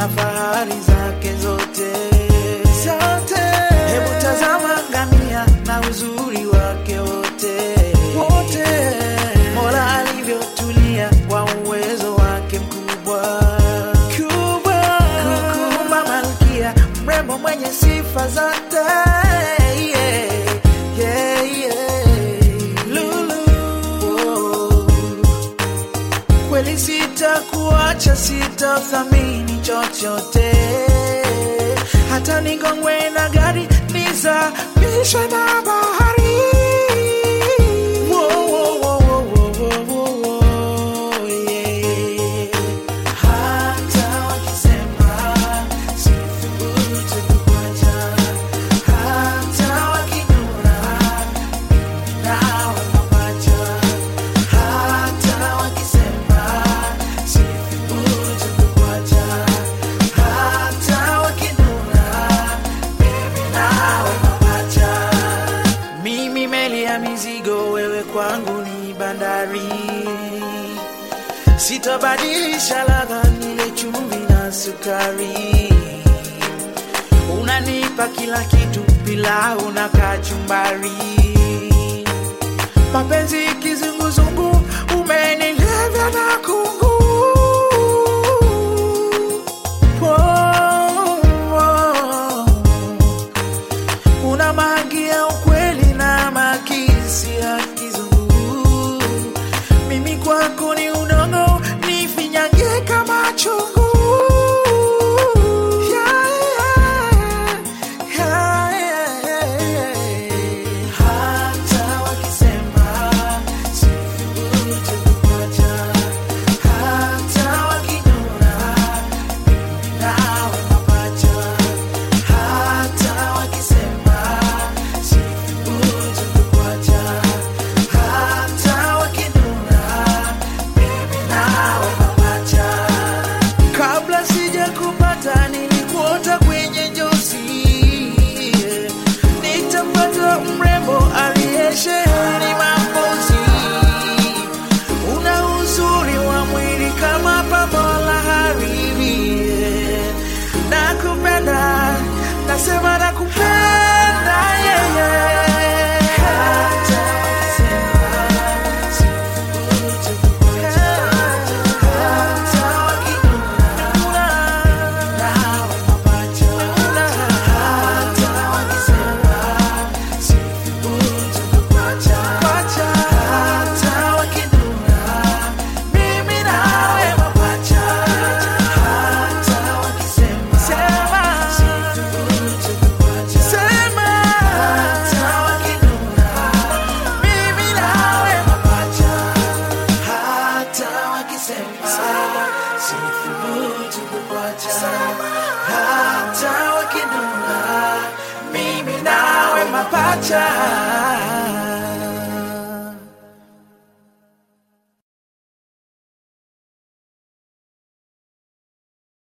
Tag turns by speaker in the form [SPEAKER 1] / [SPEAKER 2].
[SPEAKER 1] na fahari zake zote zote. Hebu tazama ngamia na uzuri wake wote wote, Mola alivyotulia kwa uwezo wake mkubwa kubwa, kukumba malkia mrembo mwenye sifa zote yeah, yeah, yeah. Lulu oh. Kweli sitakuacha, sitathamini chochote, hata nigongwe na gari nizamishwe na bahari. Wo, wo, wo, wo, wo, wo, wo, wo, yeah. Hata wakisema sithubutu kukuacha, hata wakinuna nawe mapacha hata wakisema sithubutu kukuacha, hata wakinuna mimi nawe mapacha. Mimi meli ya mizigo, wewe kwangu ni bandari, sitabadilisha ladha, nile chumvi na sukari unanipa kila kitu, pilau na kachumbari mapenzi kizunguzungu, umenilevya na kungu. Oh, oh. Una magi ya ukweli na makisi ya kizungu, mimi kwako ni udongo, nifinyange kama chungu. Yeah, yeah, yeah, yeah. Hata wakisema sithubutu kukuacha, hata wakinuna mimi nawe mapacha, hata wakisema sithubutu kukuacha, hata wakinuna mimi nawe mapacha. Kabla sija kupata nilikuota kwenye njozi, nitapata mrembo aliyesheheni mapozi. Una uzuri wa mwili kama pambo la hariri, nakupenda, nasema nakupenda yeye hata wakisema sithubutu kukuacha, hata wakinuna nawe mapacha, hata wakisema sithubutu kukuacha, hata wakinuna mimi nawe mapacha, hata wakisema sithubutu kukuacha, hata wakinuna mimi nawe mapacha, hata wakisema sithubutu kukuacha, hata wakinuna mimi nawe mapacha